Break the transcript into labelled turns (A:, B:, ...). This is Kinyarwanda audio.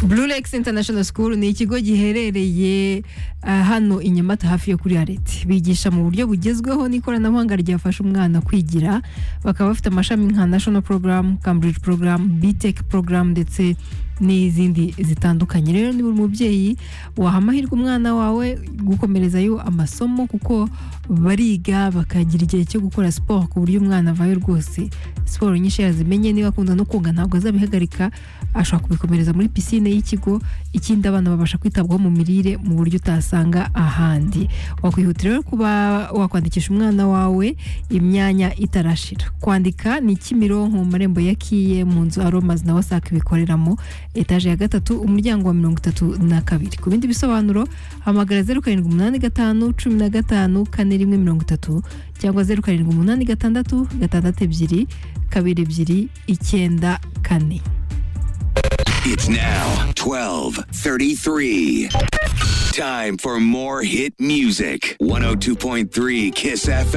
A: blue lakes international school ni ikigo giherereye ah, hano i nyamata hafi yo kuri areti bigisha mu buryo bugezweho n'ikoranabuhanga ryafasha umwana kwigira bakaba bafite amashami nka national program cambridge program btech program ndetse n'izindi zitandukanye rero ni buri mubyeyi waha amahirwe umwana wawe gukomerezayo amasomo kuko bariga bakagira igihe cyo gukora siporo ku buryo umwana avayo rwose siporo nyinshi yazimenye niba akunda no koga ntabwo azabihagarika ashobora kubikomereza muri pisine y'ikigo ikindi abana babasha kwitabwaho mu mirire mu buryo utasanga ahandi wakwihutira rero kuba wakwandikisha umwana wawe imyanya itarashira kwandika ni kimironko mu marembo ya kiye mu nzu aromazi na wasake bikoreramo etaje ya gatatu umuryango wa mirongo itatu na kabiri ku bindi bisobanuro hamagara zeru karindwi umunani gatanu cumi na gatanu kane rimwe mirongo itatu cyangwa zeru karindwi umunani gatandatu gatandatu ebyiri kabiri ebyiri icyenda kane
B: It's now 12:33. Time for more hit music. 102.3 Kiss FM.